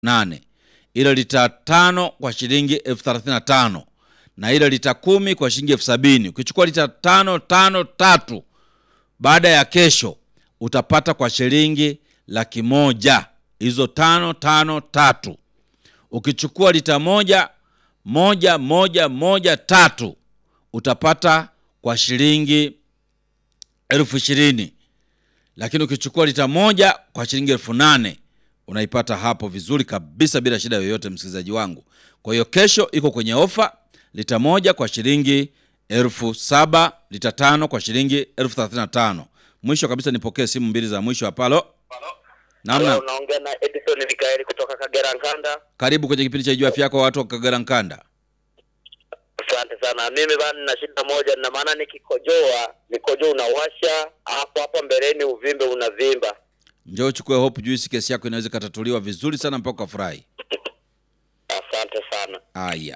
nane ile lita tano kwa shilingi elfu thelathini na tano na ile lita kumi kwa shilingi elfu sabini ukichukua lita tano tano tatu baada ya kesho utapata kwa shilingi laki moja hizo tano tano tatu ukichukua lita moja moja moja moja tatu utapata kwa shilingi elfu ishirini lakini ukichukua lita moja kwa shilingi elfu nane unaipata hapo vizuri kabisa bila shida yoyote msikilizaji wangu kwa hiyo kesho iko kwenye ofa lita moja kwa shilingi elfu saba lita tano kwa shilingi elfu thelathini na tano mwisho kabisa nipokee simu mbili za mwisho hapalo namna Halo, unaongea na Edison Mikaeli kutoka Kagera Nkanda. karibu kwenye kipindi cha juu afya yako watu wa kagera nkanda Asante sana. Mimi bana nina shida moja, na maana nikikojoa mikojo unawasha hapo hapo mbeleni, uvimbe unavimba. njoo uchukue hope juice kesi yako inaweza ikatatuliwa vizuri sana mpaka ukafurahi Asante sana. Haya,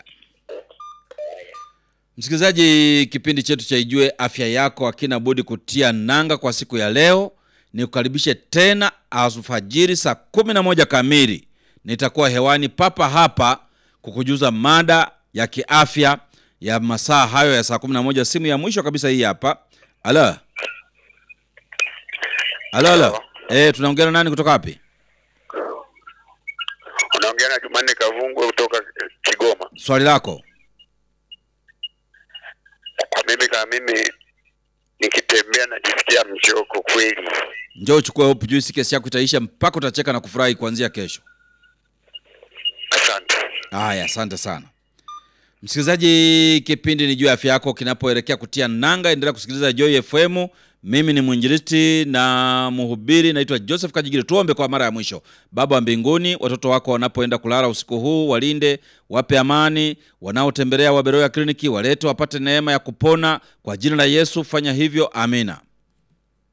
msikilizaji, kipindi chetu cha Ijue Afya Yako hakina budi kutia nanga kwa siku ya leo. Nikukaribishe tena alfajiri saa kumi na moja kamili, nitakuwa hewani papa hapa kukujuza mada ya kiafya ya masaa hayo ya saa kumi na moja. Simu ya mwisho kabisa hii hapa. Alo, alo, alo. Halo. Eh, tunaongea na nani kutoka wapi? Unaongea na Jumanne Kavungwe kutoka Kigoma. Swali lako. Kwa mimi kama mimi nikitembea najisikia mchoko kweli. Njoo uchukue hope juice, kesi yako itaisha mpaka utacheka na kufurahi kuanzia kesho. Asante. Haya, asante sana msikilizaji. Kipindi ni juu ya afya yako kinapoelekea kutia nanga, endelea kusikiliza Joy FM. Mimi ni mwinjilisti na mhubiri, naitwa Joseph Kajigiri. Tuombe kwa mara ya mwisho. Baba wa mbinguni, watoto wako wanapoenda kulala usiku huu, walinde, wape amani. Wanaotembelea Waberoya kliniki, walete wapate neema ya kupona kwa jina la Yesu. Fanya hivyo, amina.